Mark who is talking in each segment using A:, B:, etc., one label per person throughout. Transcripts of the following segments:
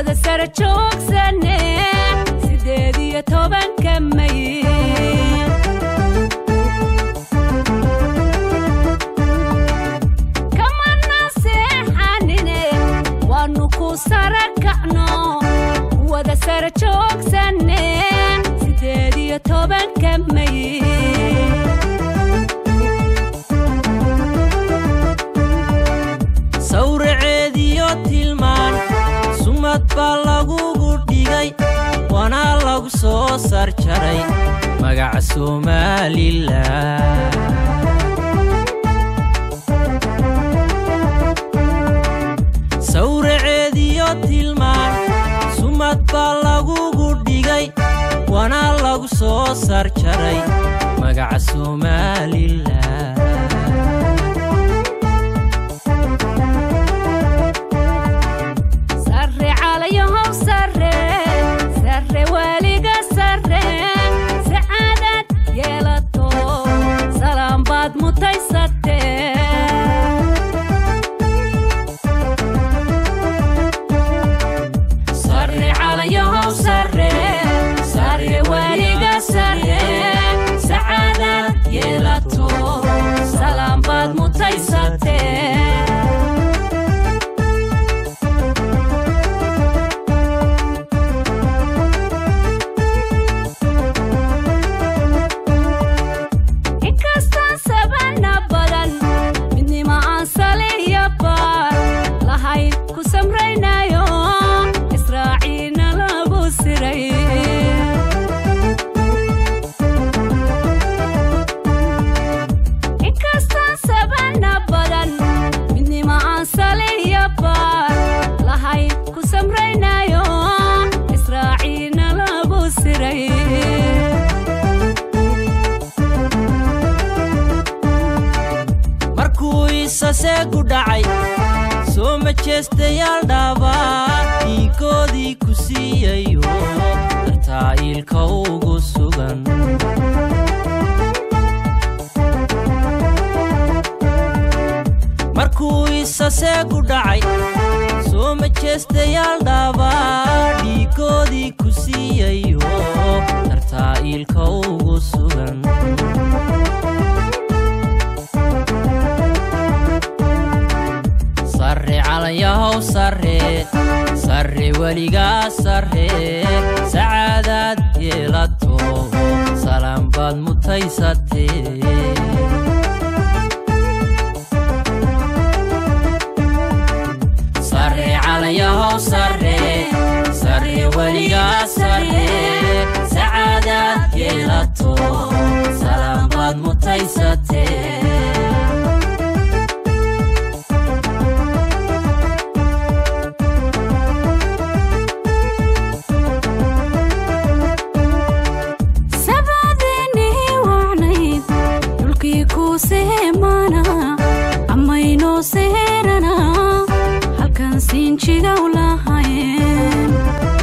A: wada sara joogsane sideed iyo tobanka may kamana seexanine waanu ku sara kacno wada sara joogsane sideed iyo tobanka may
B: sawraceediyo tilmaan sumad baa lagugu dhigay waana lagu soo sarjaray magaca somalilan sawraceediyo tilmaan sumad baa lagugu dhigay waana lagu soo sarjaray magaca somalilan
A: sare calayahow sare sare weliga sare sacaadad yeelato salaam baad mutaysate sare calayahow sare sare weliga sare sacaadad yeelato salaam baad mutaysate inkastaan sabana badan midnima aan saliya baar lahayn ku samraynayo israaciina lagu siray inkastaan sabana badan midnima aan saliya baar lahayn ku samraynayo israaciina lagu siray
B: markuu isaseegu dhacay soo majeestayaal dhaabaa dhiigoodii ku siiyayo dartaa iilka ugu sugan markuu isaseegu dhacay soo majeestayaal dhaabaa dhiigoodii ku siiyayo dartaa iilka ugu sugan sare calayahow sare sare weligaa sare sacaadaad yeelato salaam baad mutaysatee sare calayahow sare sare weligaa sare sacaadaad yeelato salaam baad mutaysatee
A: sabaadeenii wacnayd dhulkii kuu seemaana ammaynoo seerana halkan siinjigaw lahayn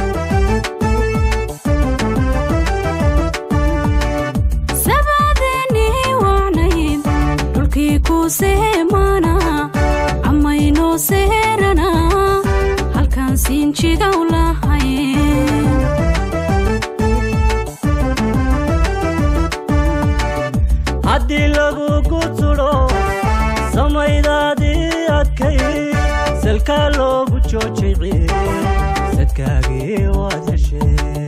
A: sabaadeenii wacnayd dhulkii kuu seemaana ammaynoo seerana halkan siinjigaw lahayn
C: haddii lagugu tudho samaydaadii adkay salkaa loogu joojiciye sadkaagii waad heshee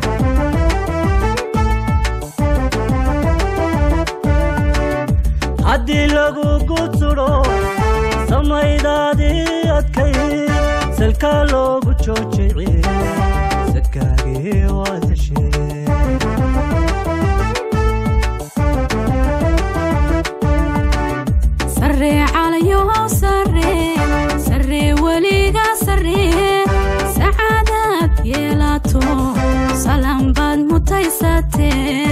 C: haddii lagugu tudho samaydaadii adkay salkaa loogu joojiciye sadkaagii waad heshee
A: sare calayahow sare sare weliga sare sacaadaad yeelato salaam baad mutaysate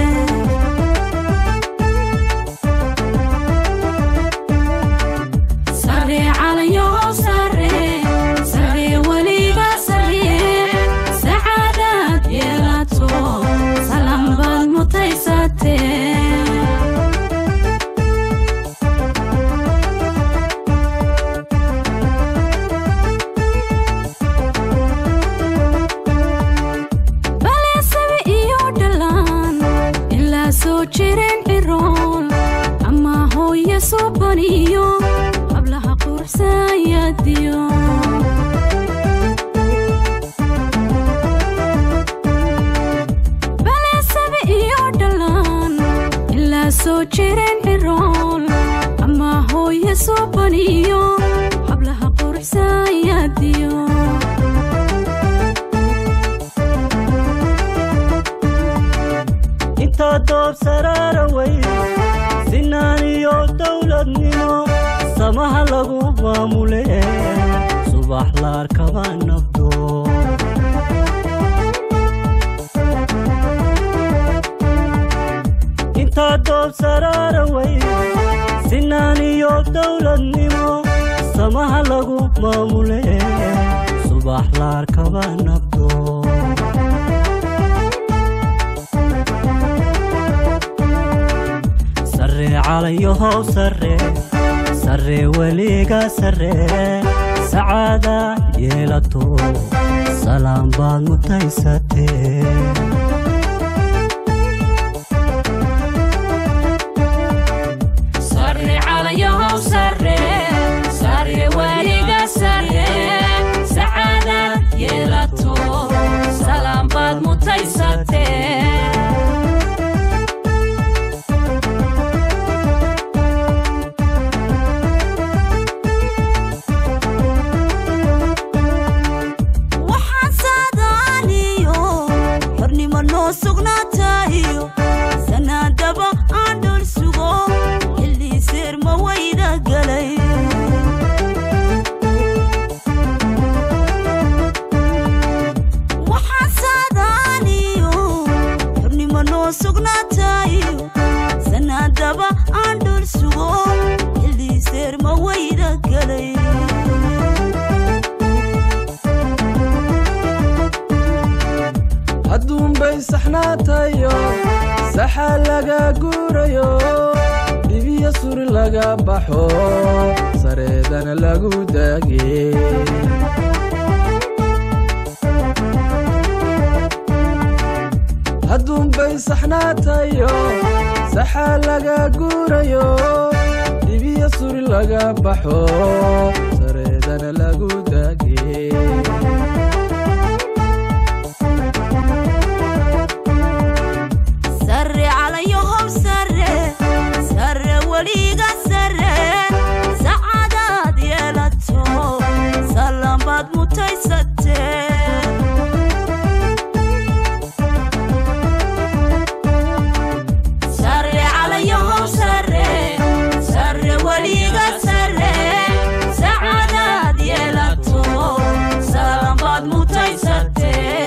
A: sare calayahow sare sare weliga sare sacaadaad yeelato soo jireen cirool ama hooye soo baniyo hablaha quruxsaayaadiyo
C: intaa doob saraara wey sinaan iyo dowladnimo samaha lagu maamule subax la arkaba nabdo intaa doob saraara wey sinaan iyo dowladnimo samaha lagu maamule subax la arkaba nabdo sare calayahow sare sare weliga sare sacaada yeelato salaam baad mutaysatee
B: sare calayahow sare sare weliga sare sacaadaad yeelato salaam baad mutaysatee
D: waxaan saadaaniyo xornimo noo sugnaatayo sanaadaba aan dhul sugo xillii seerma wayda galay waxaan saadaaniyo xornimo noo sugnaatayo sanaadaba aan dhul sugo xillii seerma wayda galay
E: hadduunbay saxnaatayo saxa laga guurayo dhibiya suri laga baxo sareedana lagu daage hadduunbay saxnaatayo saxa laga guurayo dhibiya suri laga baxo sareedana lagu daage
D: sare calayahow sare sare weliga sare sacadaad yeelato salaambaad mutaysatee sare calayahow sare sare weliga sare sacadaad yeelato salaambaad mutaysatee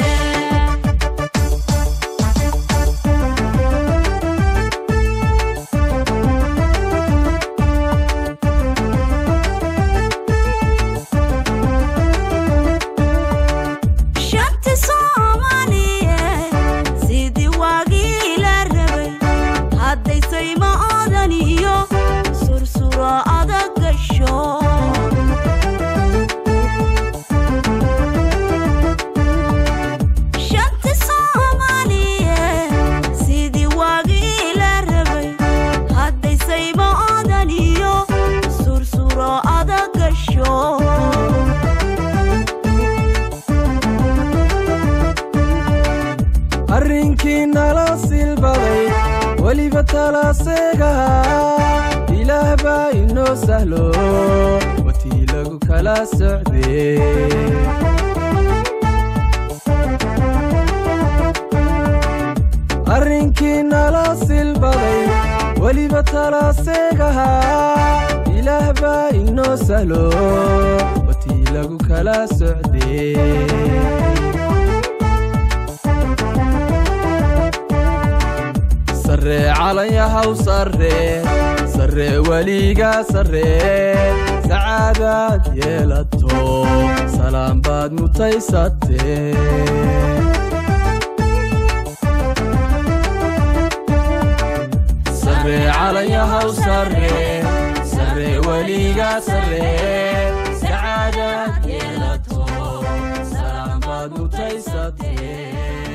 D: shanti soomaaliye sidii waagii la rabay hadday sayma odan iyo sursuro adag gasho shanti soomaaliye sidii waagii la rabay hadday sayma odan iyo sursuro adag gasho
E: arrinkii nala silbaday weliba talaaseegaha ilaah baa inoo sahlo watii lagu kala socdee arrinkii nala silbaday weliba talaaseegaha ilaah baa inoo sahlo watii lagu kala socdee sare calayahaw sare sare weliga sare sacaadaad yeelato salaam baad mutaysatee sare calayahaw sare sare weliga sare sacaadaad yeelato salaam baad mutaysatee